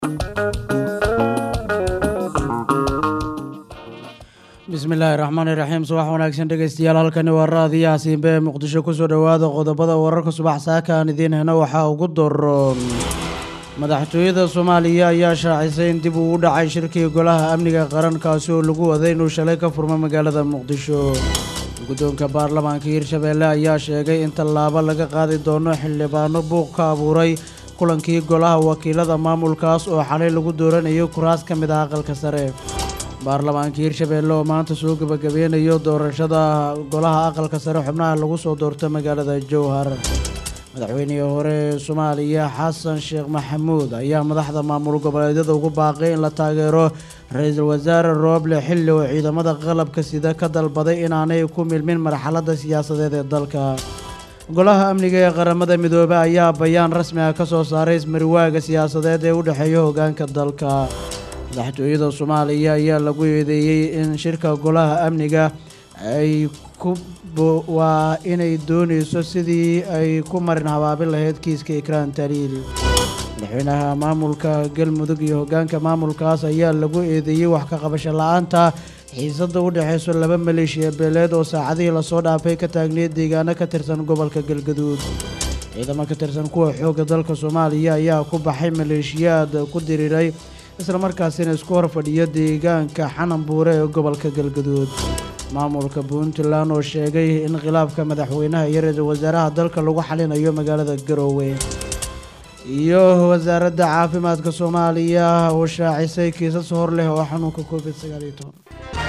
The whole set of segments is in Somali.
bismillaahi raxmaani raxiim subax wanaagsan dhegeystayaal halkani waa raadiyaha siinbe ee muqdisho kusoo dhowaada qodobada wararka subax saaka aan idiin heno waxaa ugu daroon madaxtooyada soomaaliya ayaa shaacisay in dib uu u dhacay shirkii golaha amniga qarankaasi oo lagu waday inuu shalay ka furmo magaalada muqdisho guddoonka baarlamaanka hirshabeelle ayaa sheegay in tallaabo laga qaadi doono xildhibaano buuq ka abuuray kulankii golaha wakiilada maamulkaas oo xalay lagu dooranayo kuraas ka mid ah aqalka sare baarlamaanka hirshabeelle oo maanta soo gebagabeynayo doorashada golaha aqalka sare xubnaha lagu soo doorto magaalada jowhar madaxweynihii hore ee soomaaliya xasan sheekh maxamuud ayaa madaxda maamul goboleedyada ugu baaqay in la taageero ra-iisul wasaare rooble xilli oo ciidamada qalabka sida ka dalbaday inaanay ku milmin marxaladda siyaasadeed ee dalka golaha amniga ee qaramada midoobey ayaa bayaan rasmi ah ka soo saaray ismariwaaga siyaasadeed ee u dhexeeya hoggaanka dalka madaxtooyada soomaaliya ayaa lagu eedeeyey in shirka golaha amniga ay ku waa inay doonayso sidii ay ku marin habaabin lahayd kiiska ikraan taliil madaxweynaha maamulka galmudug iyo hoggaanka maamulkaas ayaa lagu eedeeyey wax ka qabasho la-aanta xiisadda u dhexayso laba maleeshiya beeleed oo saacadihii lasoo dhaafay ka taagneed deegaano ka tirsan gobolka galgaduud ciidamo ka tirsan kuwa xoogga dalka soomaaliya ayaa ku baxay maleeshiyaad ku diriiray islamarkaasina isku hor fadhiyo deegaanka xanan buure ee gobolka galgaduud maamulka puntland oo sheegay in khilaafka madaxweynaha iyo ra-iisul wasaaraha dalka lagu xalinayo magaalada garoowe iyo wasaaradda caafimaadka soomaaliya oo shaacisay kiisas hor leh oo xanuunka covid sagaal iyo toban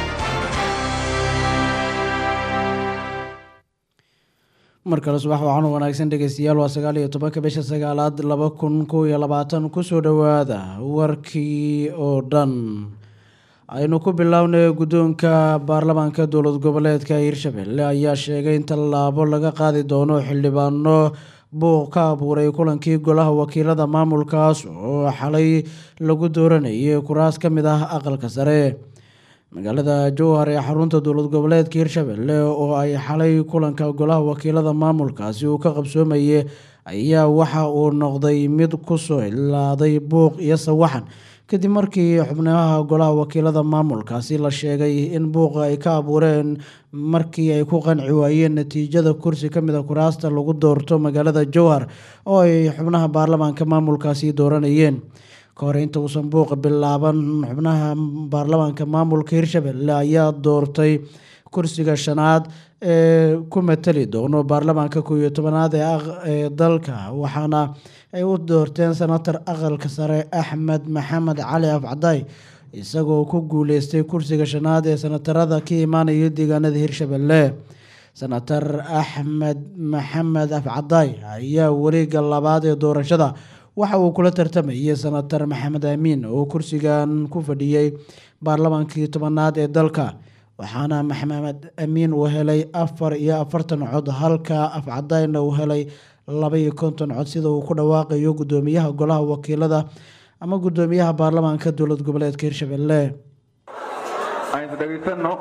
mar kale subax waxaan u wanaagsan dhegeystayaal waa sagaal iyo tobanka bisha sagaalaad laba kun kow iyo labaatan kusoo dhowaada warkii oo dhan aynu ku bilownay guddoonka baarlamaanka dowlad goboleedka hirshabelle ayaa sheegay in tallaabo laga qaadi doono xildhibaano buuq ka abuuray kulankii golaha wakiilada maamulkaas oo xalay lagu dooranayay kuraas ka mid ah aqalka sare magaalada jowhar ee xarunta dowlad goboleedka hirshabelle oo ay xalay kulanka golaha wakiilada maamulkaasi uu ka qabsoomayay ayaa waxa uu noqday mid kusoo ilaaday buuq iyo sawaxan kadib markii xubnaha golaha wakiilada maamulkaasi la sheegay in buuqa ay ka abuureen markii ay ku qanci waayeen natiijada kursi ka mid a kuraasta lagu doorto magaalada jowhar oo ay xubnaha baarlamaanka maamulkaasi dooranayeen ka hor inta uusan buuqa bilaaban xubnaha baarlamaanka maamulka hirshabelle ayaa doortay kursiga shanaad ee ku matali doono baarlamaanka koob iyo tobanaad ee dalka waxaana ay u doorteen senator aqalka sare axmed maxamed cali afcadaay isagoo ku guuleystay kursiga shanaad ee senatarada ka imaanaya deegaanada hirshabelle senator axmed maxamed afcadaay ayaa wareega labaad ee doorashada waxa uu kula tartamayay senator maxamed amiin oo kursigan ku fadhiyey baarlamaankii tobanaad ee dalka waxaana maxamed amiin uu helay afar iyo afartan cod halka afcadayna uu helay laba iyo konton cod sida uu ku dhawaaqayo guddoomiyaha golaha wakiilada ama guddoomiyaha baarlamaanka dowlad goboleedka hirshabelle aynu dhegaysano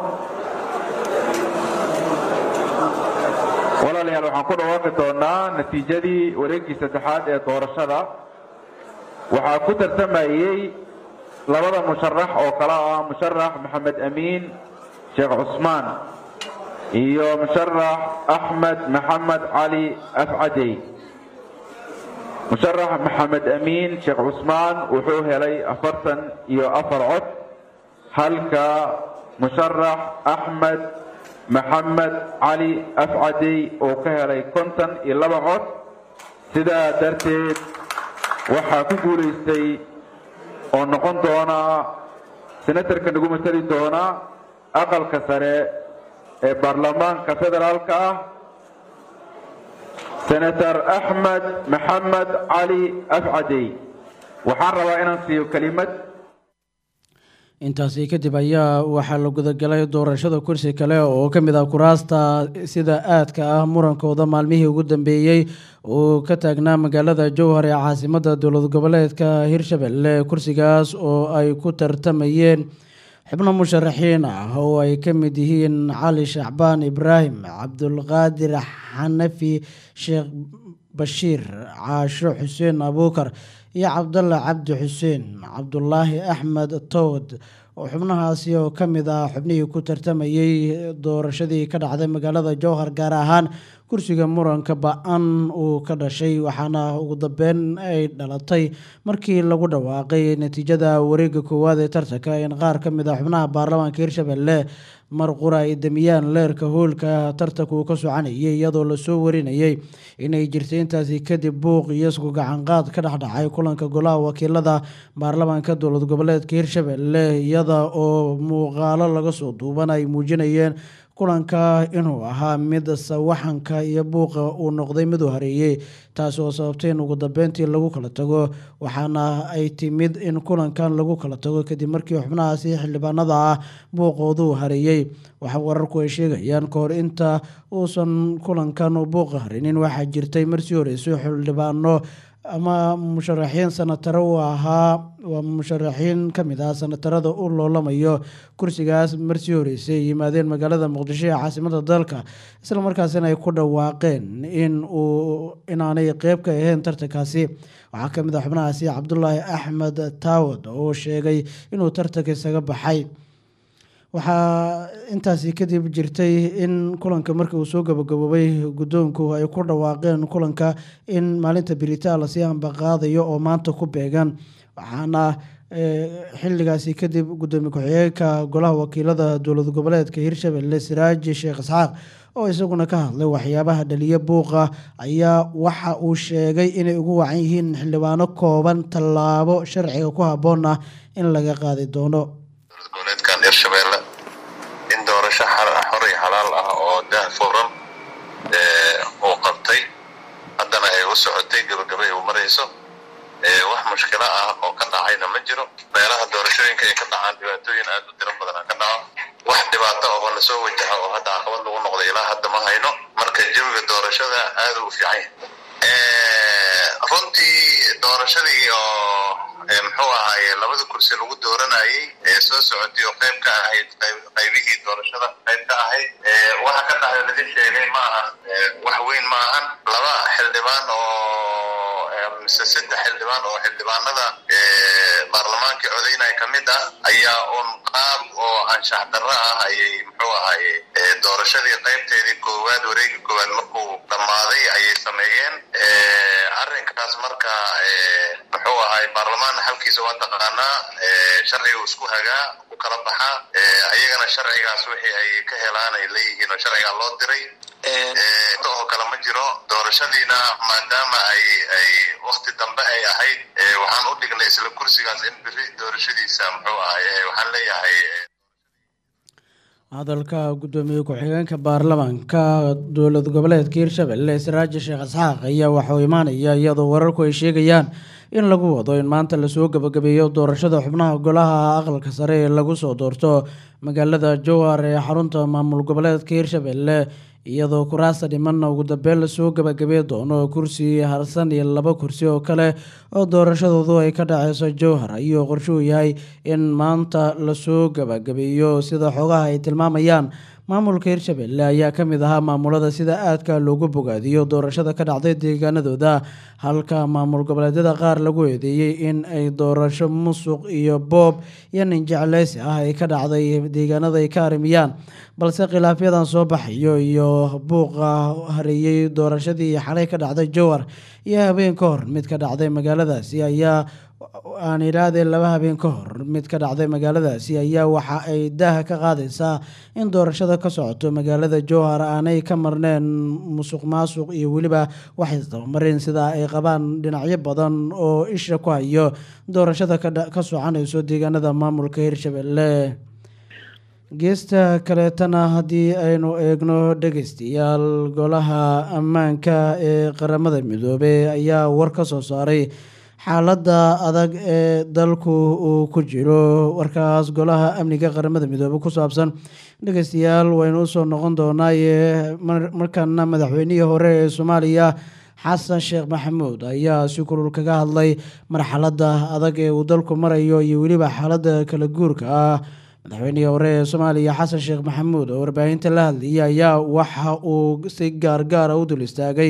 walaalayaal waxaan ku dhawaaqi doonaa natiijadii wareegii saddexaad ee doorashada waxaa ku tartamayey labada musharax oo kale ah musharax maxamed amiin sheekh cusmaan iyo musharax axmed maxamed cali afcadey musharax maxamed amiin sheekh cusmaan wuxuu helay afartan iyo afar cod halka musharax axmed maxamed cali afcadey oo ka helay konton iyo laba cod sidaa darteed waxaa ku guulaystay oo noqon doona senatarka nagu matali doona aqalka sare ee baarlamaanka federaalka ah senator axmed maxamed cali afcadey waxaan rabaa inaan siiyo kelimad intaasi kadib ayaa waxaa la gudagalay doorashada kursi kale oo ka mid ah kuraasta sida aadka ah murankooda maalmihii ugu dambeeyey uu ka taagnaa magaalada jowhar ee caasimada dowlad goboleedka hirshabelle kursigaas oo ay ku tartamayeen xubno musharaxiin ah oo ay ka mid yihiin cali shacbaan ibraahim cabdulqaadir xanafi sheekh bashiir caasho xuseen abuukar iyo cabdalla cabdi xuseen cabdulaahi axmed towd oo xubnahaasi oo ka mid ah xubnihii ku tartamayey doorashadii ka dhacday magaalada jowhar gaar ahaan kursiga muranka ba-an uu ka dhashay waxaana ugu dambeyn ay dhalatay markii lagu dhawaaqay natiijada wareega koowaad ee tartanka in qaar ka mid ah xubnaha baarlamaanka hirshabelle mar qura ay damiyaan leerka hoolka tartanka uu ka soconayay iyadoo lasoo warinayay inay jirtay intaasi kadib buuq iyo isku gacanqaad ka dhexdhacay kulanka golaha wakiilada baarlamaanka dowlad goboleedka hirshabelle iyada oo muuqaalo laga soo duuban ay muujinayeen kulanka inuu ahaa mid sawaxanka iyo buuqa uu noqday mid u hareeyey taasi oo sababtay in ugu dambeyntii lagu kala tago waxaana ay timid in kulankan lagu kala tago kadib markii xubnahaasi xildhibaanada ah buuqoodu hareeyey waxa wararku ay sheegayaan kahor inta uusan kulankan buuqa harinin waxaa jirtay marsii horeysay xildhibaano ama musharaxiin sanataro u ahaa waa musharaxiin ka mid ah sanatarada u loolamayo kursigaas marsii horeysay ay yimaadeen magaalada muqdisho ee caasimada dalka isla markaasina ay ku dhawaaqeen in uu inaanay qeyb ka ahayn tartankaasi waxaa ka mid ah xubnahaasi cabdulaahi axmed taawad oo sheegay inuu tartanka isaga baxay waxaa intaasi kadib jirtay in kulanka markii uu soo gabagaboobay guddoonku ay ku dhawaaqeen kulanka in maalinta biritaa lasii ambaqaadayo oo maanta ku beegan waxaana xilligaasi kadib guddoomiye ku-xigeenka golaha wakiilada dowlad goboleedka hirshabelle siraaji sheekh isxaaq oo isaguna ka hadlay waxyaabaha dhaliya buuqa ayaa waxa uu sheegay inay ugu wacan yihiin xildhibaano kooban tallaabo sharciga ku habboon ah in laga qaadi doono goboleedkan hirshabelle in doorasho xor iyo xalaal ah oo daah furan uu qabtay haddana ay u socotay gabagabay uu marayso wax mushkilo ah oo ka dhacayna ma jiro meelaha doorashooyinka ay ka dhacaan dhibaatooyin aad u tiro badan ka dhaco wax dhibaato oo lasoo wajaha oo hadda caqabad lagu noqday ilaa hadda ma hayno marka jawiga doorashada aad u fiican runtii doorashadii oo muxuu ahaaye labada kursi lagu dooranayay ee soo socotay oo qayb ka ahayd qaybihii doorashada qayb ka ahayd waxa ka dhacda laga sheegay ma aha wax weyn ma ahan laba xildhibaan oo mise saddex xildhibaan oo xildhibaanada baarlamaankii codaynaya ka mid ah ayaa un qaab oo anshax darro ah ayay muxuu ahaaye doorashadii qaybteedii koowaad wareegii koowaad markuu dhammaaday ayay sameeyeen arrinkaas marka muxuu ahay baarlamaan xalkiisa waa taqaanaa sharciga isku hagaa ku kala baxaa ayagana sharcigaas wixii ay ka helaan ay leeyihiin oo sharcigaa loo diray oo kale ma jiro doorashadiina maadaama ay ay wakti dambe ay ahayd waxaan u dhignay isla kursigaas in biri doorashadiisa muxuu ahay waxaan leeyahay hadalka guddoomiye ku-xigeenka baarlamaanka dowlad goboleedka hirshabelle siraaji sheekh isxaaq ayaa waxauu imaanaya iyadoo wararku ay sheegayaan in lagu wado in maanta lasoo gabagabeeyo doorashada xubnaha golaha aqalka sare ee lagu soo doorto magaalada jowhar ee xarunta maamul goboleedka hirshabelle iyadoo kuraasta dhimanna ugu dambeyn lasoo gabagabey doono kursi harsan iyo laba kursi oo kale oo doorashadoodu ay ka dhaceyso jowhar ayuu qorshuu yahay in maanta lasoo gabagabeeyo sida xogaha ay tilmaamayaan maamulka hirshabelle ayaa ka mid ahaa maamulada sida aadka loogu bogaadiyo doorashada ka dhacday deegaanadooda halka maamul goboleedyada qaar lagu eedeeyey in ay doorasho musuq iyo boob iyo ninjecleysi ah ay ka dhacday deegaanada ay ka arimiyaan balse khilaafyadan soo baxayo iyo buuqa hareeyey doorashadii xalay ka dhacday jowhar iyo habeen ka hor mid ka dhacday magaaladaasi ayaa aan idhaahdee laba habeen ka hor mid ka dhacday magaaladaasi ayaa waxa ay daaha ka qaadaysaa in doorashada ka socoto magaalada jowhar aanay ka marneen musuq maasuq iyo weliba wax isdabamarin sida ay qabaan dhinacyo badan oo isha ku hayo doorashada ka soconayso deegaanada maamulka hirshabelle geesta kaleetana haddii aynu eegno dhegeystayaal golaha ammaanka ee qaramada midoobey ayaa war ka soo saaray xaaladda adag ee dalku uu ku jiro warkaas golaha amniga qaramada midoobey ku saabsan dhegeystayaal waynu usoo noqon doonaaye markana madaxweynihii hore ee soomaaliya xasan sheekh maxamuud ayaa si kulul kaga hadlay marxaladda adag ee uu dalku marayo iyo weliba xaaladda kala guurka ah madaxweynihii hore ee soomaaliya xasan sheekh maxamuud oo warbaahinta la hadlayay ayaa waxa uu si gaargaara u dul istaagay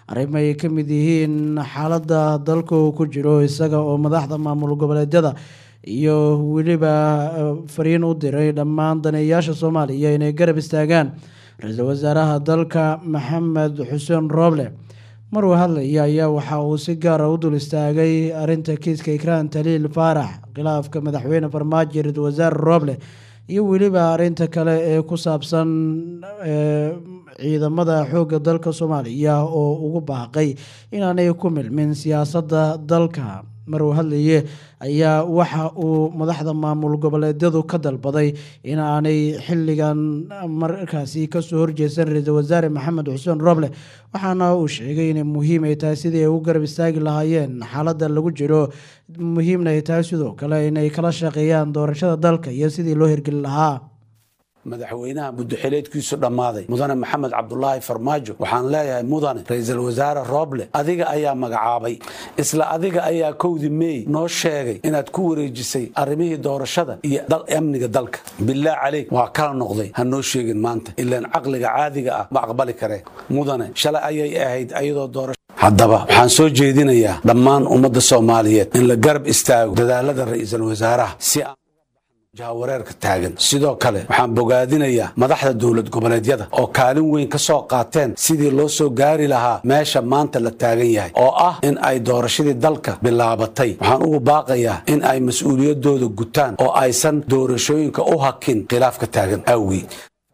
arrimo ay ka mid yihiin xaaladda dalka uu ku jiro isaga oo madaxda maamul goboleedyada iyo weliba fariin u diray dhammaan daneeyaasha soomaaliya inay garab istaagaan ra-iisul wasaaraha dalka maxamed xuseen rooble mar uu hadlaya ayaa waxa uu si gaara u dul istaagay arinta kiiska ikraan taliil faarax khilaafka madaxweyne farmaajo ra-iisul wasaare rooble iyo weliba arinta kale ee ku saabsan ciidamada xoogga dalka soomaaliya oo ugu baaqay inaanay ku milmin siyaasadda dalka mar uu hadlaye ayaa waxa uu madaxda maamul goboleedyadu ka dalbaday in aanay xilligan markaasi kasoo horjeesan ra-iisul wasaare maxamed xuseen roble waxaana uu sheegay inay muhiim ay tahay sidii ay u garab istaagi lahaayeen xaaladda lagu jiro muhiimna ay tahay sidoo kale inay kala shaqeeyaan doorashada dalka iyo sidii loo hirgeli lahaa madaxweynaha muddoxileedkiisu dhammaaday mudane maxamed cabdulaahi farmaajo waxaan leeyahay mudane ra-iisul wasaare rooble adiga ayaa magacaabay isla adiga ayaa kowdi meey noo sheegay inaad ku wareejisay arrimihii doorashada iyo amniga dalka bilaah caleyk waa kala noqday ha noo sheegin maanta ilaan caqliga caadiga ah ma aqbali karee mudane shalay ayay ahayd ayadoo doorasho haddaba waxaan soo jeedinayaa dhammaan ummadda soomaaliyeed in la garab istaago dadaalada ra-iisul wasaaraha si aan jahawareerka taagan sidoo kale waxaan bogaadinayaa madaxda dowlad goboleedyada oo kaalin weyn ka soo qaateen sidii loo soo gaari lahaa meesha maanta la taagan yahay oo ah in ay doorashadii dalka bilaabatay waxaan ugu baaqayaa in ay mas-uuliyaddooda gutaan oo aysan doorashooyinka u hakin khilaafka taagan awgii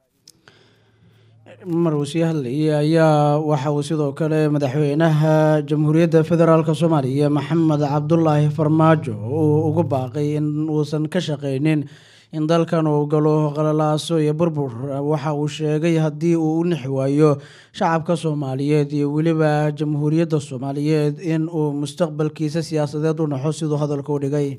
mar uu sii hadlayay ayaa waxa uu sidoo kale madaxweynaha jamhuuriyadda federaalk soomaaliya maxamed cabdulaahi farmaajo uu ugu baaqay in uusan ka shaqaynin in dalkan uu galo qalalaaso iyo burbur waxa uu sheegay haddii uu u nixi waayo shacabka soomaaliyeed iyo weliba jamhuuriyadda soomaaliyeed in uu mustaqbalkiisa siyaasadeed u naxo siduu hadalka u dhigay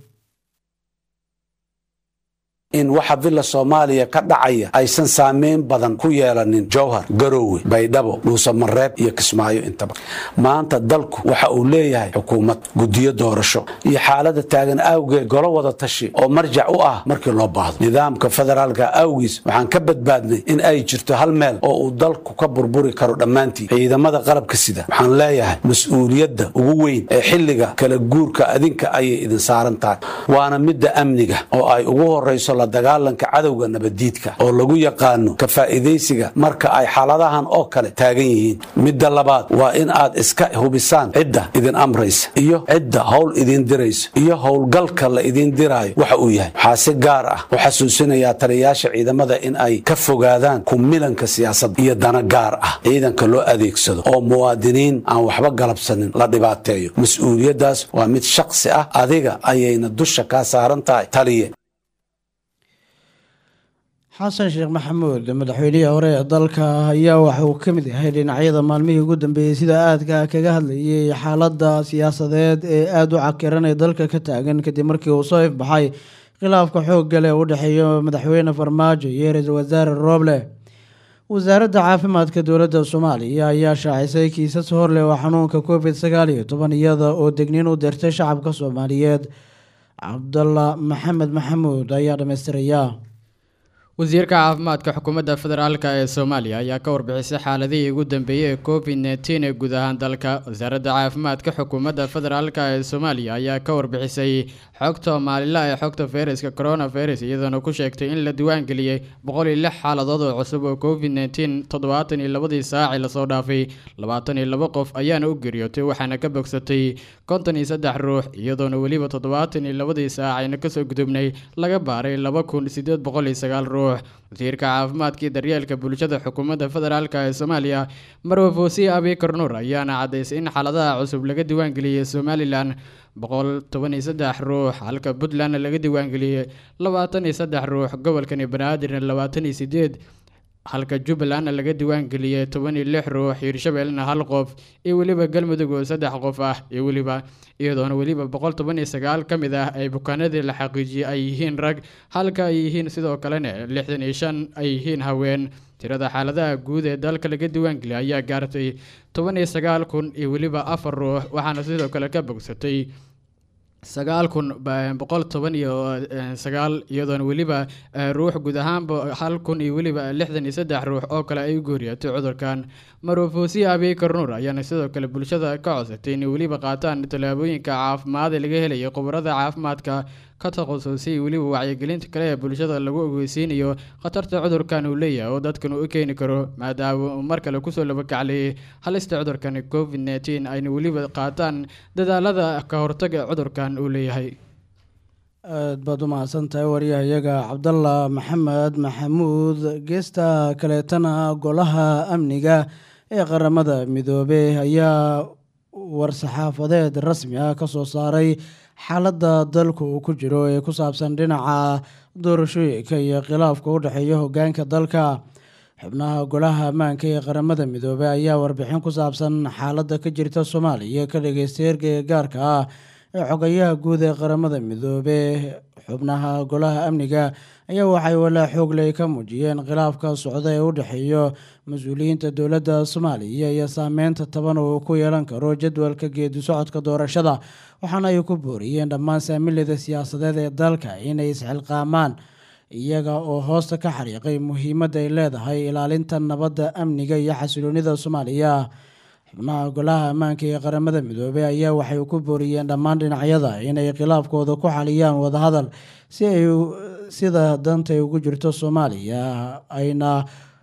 in waxa villa soomaaliya ka dhacaya aysan saameyn badan ku yeelanin jowhar garoowe baydhabo dhuusamareeb iyo kismaayo intaba maanta dalku waxa uu leeyahay xukuumad guddiyo doorasho iyo xaalada taagan awgeed golo wada tashi oo marjac u ah markii loo baahdo nidaamka federaalka awgiis waxaan ka badbaadnay in ay jirto hal meel oo uu dalku ka burburi karo dhammaantii ciidamada qalabka sida waxaan leeyahay mas-uuliyadda ugu weyn ee xilliga kala guurka adinka ayay idin saaran tahay waana midda amniga oo ay ugu horayso la dagaalanka cadowga nabaddiidka oo lagu yaqaano ka faa'iidaysiga marka ay xaaladahan oo kale taagan yihiin midda labaad waa in aad iska hubisaan cidda idin amraysa iyo cidda howl idin diraysa iyo howlgalka la idin diraayo waxa uu yahay waxaa si gaar ah u xasuusinayaa taliyayaasha ciidamada in ay ka fogaadaan kumilanka siyaasadda iyo dana gaar ah ciidanka loo adeegsado oo muwaadiniin aan waxba galabsanin la dhibaateeyo mas-uuliyaddaas waa mid shaksi ah adiga ayayna dusha kaa saaran tahay taliye xasan sheekh maxamuud madaxweynihii hore ee dalka ayaa waxa uu ka mid yahay dhinacyada maalmihii ugu dambeeyey sida aadka kaga hadlayay xaaladda siyaasadeed ee aada u cakiran ee dalka ka taagan kadib markii uu soo ifbaxay khilaafka xoogga leh u dhexeeya madaxweyne farmaajo iyo ra-iisul wasaare rooble wasaaradda caafimaadka dowladda soomaaliya ayaa shaacisay kiisas horleh oo xanuunka covid sagaal iyo toban iyada oo degniin u dirtay shacabka soomaaliyeed cabdalla maxamed maxamuud ayaa dhammaystiraya wasiirka caafimaadka xukuumadda federaalk ee soomaaliya ayaa ka warbixisay xaaladihii ugu dambeeyey ee covid nteen ee guud ahaan dalka wasaaradda caafimaadka xukuumadda federaalk ee soomaaliya ayaa ka warbixisay xogta maalinla ee xogta fayraska coronavirus iyadoona ku sheegtay in la diiwaangeliyey boqol iyo lix xaaladood oo cusub oo covid nteen toddobaatan iyo labadii saacii lasoo dhaafay labaatan iyo labo qof ayaana u geeriyootay waxaana ka bogsatay konton iyo saddex ruux iyadoona weliba toddobaatan iyo labadii saacayna kasoo gudubnay laga baaray laba kun sideed boqol iyo sagaal ruux wasiirka caafimaadka iyo daryeelka bulshada xukuumadda federaalk ee soomaaliya marwe foosiye abikar nuur ayaana caddaysay in xaaladaha cusub laga diiwaangeliyey somalilan boqol toban iyo saddex ruux halka puntlandna laga diiwaangeliyey labaatan iyo saddex ruux gobolkani banaadirna labaatan iyo sideed halka jubbalandna laga diiwaangeliyey toban iyo lix ruux hiirshabeellena hal qof iyo weliba galmudug oo saddex qof ah iyo weliba iyadoona weliba boqol toban iyo sagaal ka mid ah ay bukaanadii la xaqiijiyey ay yihiin rag halka ay yihiin sidoo kalena lixdan iyo shan ay yihiin haween tirada xaaladaha guud ee dalka laga diiwaangeliyay ayaa gaartay toban iyo sagaal kun iyo weliba afar ruux waxaana sidoo kale ka bogsatay sagaal kun boqol toban iyo sagaal iyadoona weliba ruux guud ahaanba hal kun iyo weliba lixdan iyo saddex ruux oo kale ay gooriyatay cudurkan marwafoosiye abiykar nuur ayaana sidoo kale bulshada ka codsatay inay weliba qaataan tallaabooyinka caafimaad ee laga helaya khubarada caafimaadka ka takhasusay weliba wacyigelinta kale ee bulshada lagu ogeysiinayo khatarta cudurkan uu leeyahay oo dadkan uu u keeni karo maadaama uu mar kale kusoo labakaclayay halista cudurkan covid nneteen ayna weliba qaataan dadaalada ka hortaga cudurkan uu leeyahay aad baad u mahadsan tahay waryahayaga cabdalla maxamed maxamuud geesta kaleetana golaha amniga ee qaramada midoobey ayaa war-saxaafadeed rasmi ah ka soo saaray xaaladda dalku uu ku jiro ee ku saabsan dhinaca doorashooyinka iyo khilaafka u dhexeeya hogaanka dalka xubnaha golaha ammaanka ee qaramada midoobey ayaa warbixin ku saabsan xaaladda ka jirta soomaaliya ka dhageystay ergeyga gaarka ah ee xogayaha guud ee qaramada midoobe xubnaha golaha amniga ayaa waxay walaa xoogley ka muujiyeen khilaafka socda ee u dhexeeyo mas-uuliyiinta dowladda soomaaliya iyo saameynta taban uu ku yeelan karo jadwalka geedi socodka doorashada waxaana ay ku booriyeen dhammaan saamilada siyaasadeed ee dalka inay isxilqaamaan iyaga oo hoosta ka xariiqay muhiimadda ay leedahay ilaalinta nabadda amniga iyo xasiloonida soomaaliya xubnaha golaha ammaanka ee qaramada midoobey ayaa waxay ku booriyeen dhammaan dhinacyada inay khilaafkooda ku xaliyaan wadahadal si ay sida dantay ugu jirto soomaaliya ayna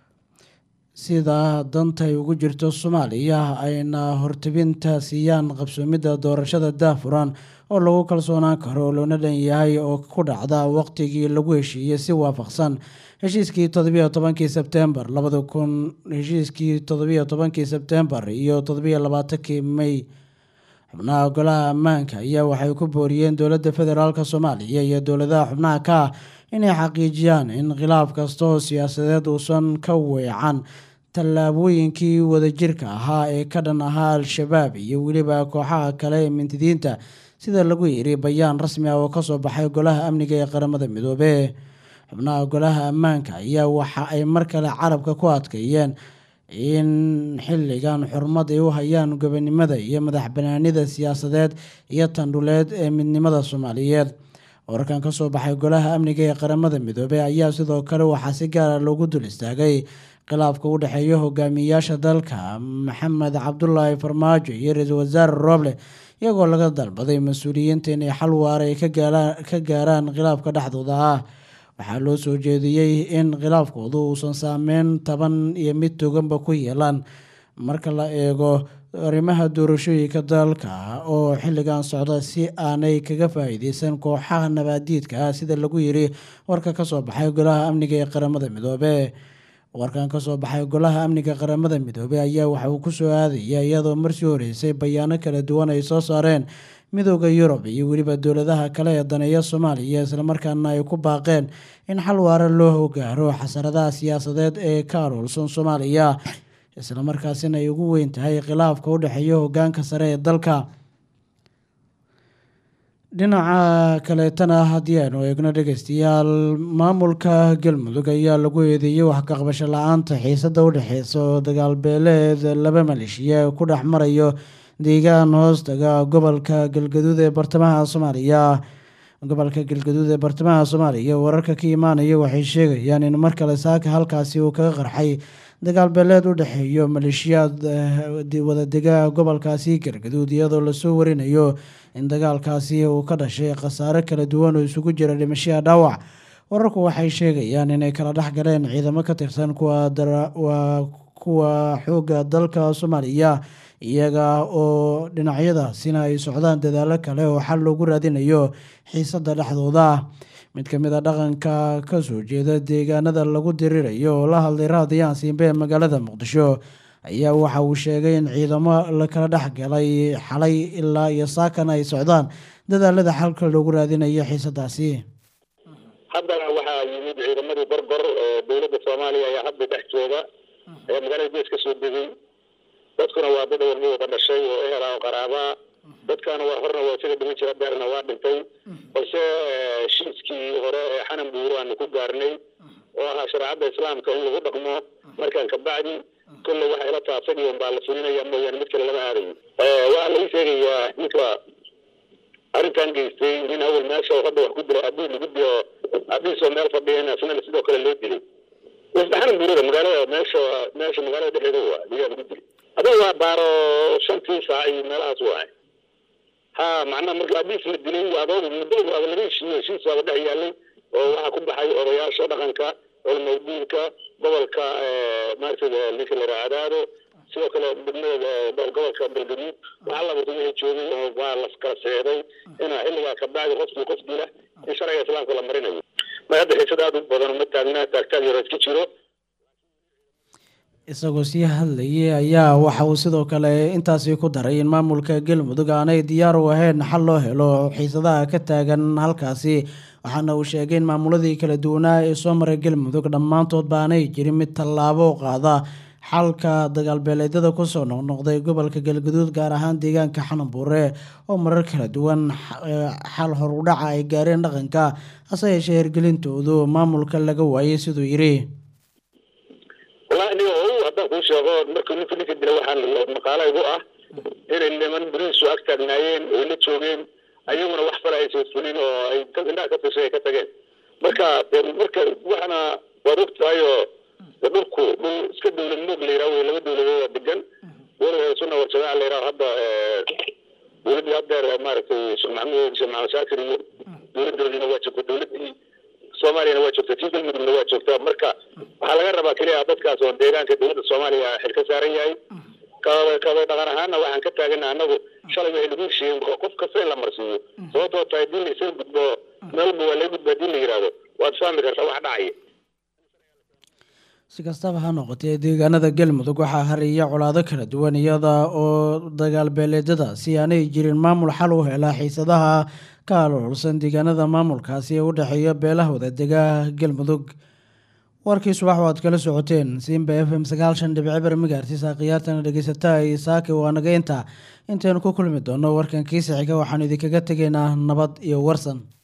sida dantay ugu jirto soomaaliya ayna hortebinta siiyaan qabsoomidda doorashada daafuran oo lagu kalsoonaan karo loona dhan yahay oo ku dhacda waqtigii lagu heshiiyey si waafaqsan heshiiskii toddobiyo tobankii sebtembar labada kun heshiiskii toddobiyo tobankii sebtembar iyo toddobiyo labaatankii may xubnaha golaha ammaanka ayaa waxay ku booriyeen dowladda federaalk soomaaliya iyo dowladaha xubnaha ka ah inay xaqiijiyaan in khilaaf kasta oo siyaasadeed uusan ka weecan tallaabooyinkii wadajirka ahaa ee ka dhan ahaa al-shabaab iyo weliba kooxaha kale ee mintidiinta sida lagu yiri bayaan rasmi ah oo kasoo baxay golaha amniga ee qaramada midoobe xubnaha golaha ammaanka ayaa waxa ay mar kale carabka ku adkeeyeen in xilligan xurmad ay u hayaan gobonimada iyo madax banaanida siyaasadeed iyo tandhuleed ee midnimada soomaaliyeed wararkan kasoo baxay golaha amniga ee qaramada midoobey ayaa sidoo kale waxaa si gaara loogu dul istaagay khilaafka u dhexeeya hogaamiyayaasha dalka maxamed cabdulaahi farmaajo iyo ra-iisul wasaare rooble iyagoo laga dalbaday mas-uuliyiinta inay xal waara ay ka gaaraan khilaafka dhexdooda ah waxaa loo soo jeediyey in khilaafkoodu uusan saameyn taban iyo mid toganba ku yeelan marka la eego arrimaha doorashooyinka dalka oo xilligan socda si aanay kaga faa'iideysan kooxaha nabaadiidka ah sida lagu yiri warka kasoo baxay golaha amniga ee qaramada midoobe warkan kasoo baxay golaha amniga qaramada midoobey ayaa waxa uu kusoo aadaya iyadoo marsii horeysay bayaano kala duwan ay soo saareen midooda yurub iyo weliba dowladaha kale ee daneeya soomaaliya islamarkaana ay ku baaqeen in xal waara loo gaaro xasaradaha siyaasadeed ee ka aroolsan soomaaliya islamarkaasina ay ugu weyn tahay khilaafka u dhexeeya hogaanka sare ee dalka dhinaca kaleetana haddii aynu eegno dhegeystayaal maamulka galmudug ayaa lagu eedeeyey wax ka qabasho la-aanta xiisada u dhexeysa oo dagaal beeleed laba maleeshiya ku dhex marayo deegaan hoostaga gobolka galgaduud ee bartamaha soomaaliya gobolka galgaduud ee bartamaha soomaaliya wararka ka imaanaya waxay sheegayaan in mar kale saaka halkaasi uu kaga qarxay dagaal beeleed u dhexeeyo maleeshiyaad wadadega gobolkaasi galgaduud iyadoo lasoo warinayo in dagaalkaasi uu ka dhashay khasaare kala duwan oo isugu jira dhimashiya dhaawac wararku waxay sheegayaan inay kala dhex galeen ciidamo ka tirsan kuwa kuwa xoogga dalka soomaaliya iyaga oo dhinacyadaasina ay socdaan dadaalo kale oo xal loogu raadinayo xiisada dhexdooda mid ka mid a dhaqanka kasoo jeeda deegaanada lagu dirirayo oo la hadlay raadiyaan siimbe ee magaalada muqdisho ayaa waxa uu sheegay in ciidamo lakala dhex galay xalay ilaa iyo saakan ay socdaan dadaalada xalka loogu raadinayo xiisadaasi haddana waxaa yimid ciidamadii gorgor oo dowladda soomaaliya ayaa hadda dhex jooga ee magaalada gees ka soo degay dadkuna waa dad warma wada dhashay oo ehela oo qaraabaa dadkaana waa horna waa isaga dhiman jira beerna waa dhintay balse heshiiskii hore ee xanan buuro aanu ku gaarnay oo ahaa shareecadda islaamka in lagu dhaqmo markaan kabacdi kolle waxa ila taabsan iyo baa la fulinaya mooyaane mid kale lama aadayo waxaa lagu sheegayaa ninka arrintan geystay nin awal meesha oo hadda wax ku dilay abiis lagu dilo abiisoo meel fadhiyan asna sidoo kale loo dilay wasdaxan buurada magaalada meesha meesha magaalada dhexdeeda waa ayaa lagu dilay adiga waa baaro shantii saac iyo meelahaas waay ha macnaha marka abiis la dilay adoogu muddo waaba laga heshiiyo heshiis waaba dhex yaalay oo waxaa ku baxay odayaasha dhaqanka culamadiinka gobolka maaragtay ninka la yidhaha cadaado sidoo kale degmada gobolka galgaduud waxaa laba wixii joogay oo waa la kala seeday inaa xilligaa ka bacdi qofkii qof dila in sharciga islaamka la marinayo ma hadda xiisad aad u badan ma taagna taagtaag yaro iska jiro isagoo sii hadlayay ayaa waxa uu sidoo kale intaasi ku daray in maamulka galmudug aanay diyaar u ahayn xal loo helo xiisadaha ka taagan halkaasi waxaana uu sheegay in maamuladii kala duwanaa ee soo maray galmudug dhammaantood baanay jirin mid tallaabo u qaada xalka dagaalbeeleedyada kusoo noqnoqday gobolka galgaduud gaar ahaan deegaanka xananbuure oo marar kala duwan xal horudhaca ay gaareen dhaqanka hase yeeshee hirgelintoodu maamulka laga waayay siduu yidhi wallahi aniga o haddaan kuu sheego markii ninka ninka dila waxaan maqaala igu ah inay niman beriisu ag taagnaayeen oy la joogeen ayaguna wax fala aysan fulin oo ay indhaha ka fishay ay ka tageen marka marka waxana waad og tahay oo dhulku dhul iska dowlad moog la yidhaha wey laba dowladood oo degan dowlada sunna warjamaaca la yidhaha hadda dowladdii haddeer maaragtay sheekh maxamed sheekh maxamed shaakir iyo dowladdoodina waa joogta dowladdii soomaaliyana waa joogta tii galmudugna waa joogta marka waxaa laga rabaa keliya dadkaas oo deegaanka dowladda soomaaliya xil ka saaran yahay kaba kaba dhaqan ahaana waxaan ka taagana anagu shalay waxay lagu heshiiyeen qof kasta in la marsiiyo sababtoo tahay haddii la isaga gudbo meel walba waa laga gudba haddii la yidhaahdo waad fahmi kartaa wax dhacaya si kastaba ha noqotee deegaanada galmudug waxaa hariya colaado kala duwan iyada oo dagaal beeleedyada si aanay jirin maamul xal u hela xiisadaha ka aloolsan deegaanada maamulkaasi ee u dhexeeya beelaha wadadega galmudug warkii subax waad kala socoteen simba f m sagaal shan dhibic ber migaartiisa khiyaartana dhegeysata saaki waa naga inta intaynu ku kulmi doono warkan kiisa xiga waxaanu idinkaga tegaynaa nabad iyo warsan